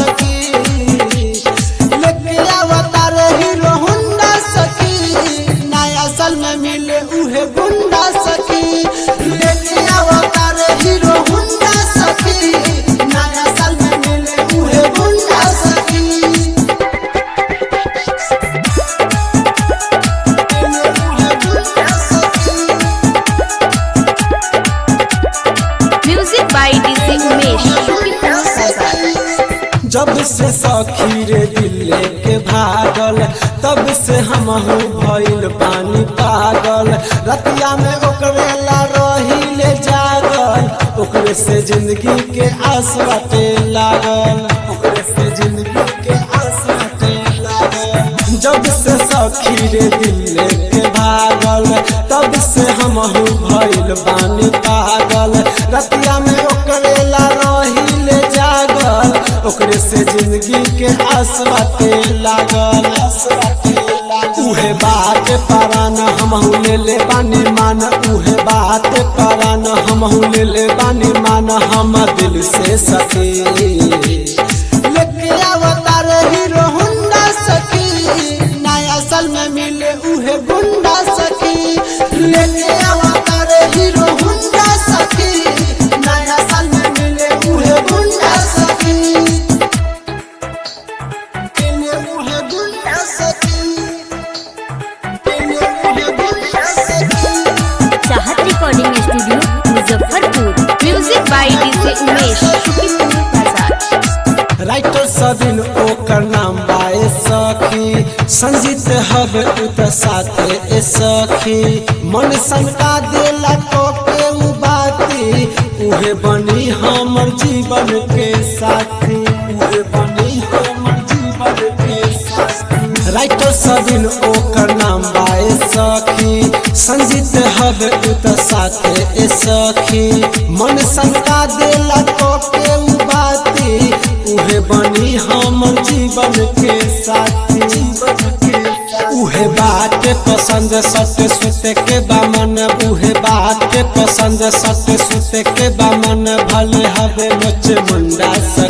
सखी लेके अवतार हीरो हुंडा सखी नया साल में मिले उहे गुंडा सखी लेके अवतार हीरो हुंडा सखी नया साल में मिले उहे गुंडा सखी Music by DJ Umesh, Shukipur Bazaar. जब से सखी रे दिल के भागल तब से हम भइल पानी पागल रतिया में ओकरे ला रहिले जागल ओकरे से जिंदगी के आस बाटे लागल ओकरे से जिंदगी के आस बाटे लागल जब से सखी रे दिल के भागल तब से हम भइल पानी पागल रतिया में ओकरे ला रहिले जागल ओकरे से जिंदगी के आस बाटे लागल आस बाटे लागल। उहे बात परान हमहू ले ले बानी मान उहे बात परान हमहू ले ले बानी मान हम दिल से सके लेके अवतार हीरो हुंडा सखी नया साल में मिले उहे गुंडा सखी लेके अवतार हीरो हुंडा सखी नया साल में मिले उहे गुंडा सखी मिले उहे गुंडा सखी मिले उहे गुंडा सखी चाहत recording studio Muzaffarpur music by DJ Umesh शुक्रिया बाजार राइटर सदिन ओकर नाम बाए सखी संजीत हब उत साथे ए सखी मन सनका देला तो के उ बाती उहे बनी हमर जीवन के साथी उहे बनी हमर जीवन के साथी राइटर सदिन ओकर नाम बाए सखी संजीत हब उत साथे ए सखी मन सनका देला तो के उ बाती उहे बनी हमर जीवन के साथी जीवन के साथी। उहे बात पसंद सत्य सुते के बामन उहे बात पसंद सत्य सुते के बामन भले हवे मोच मुंडा सा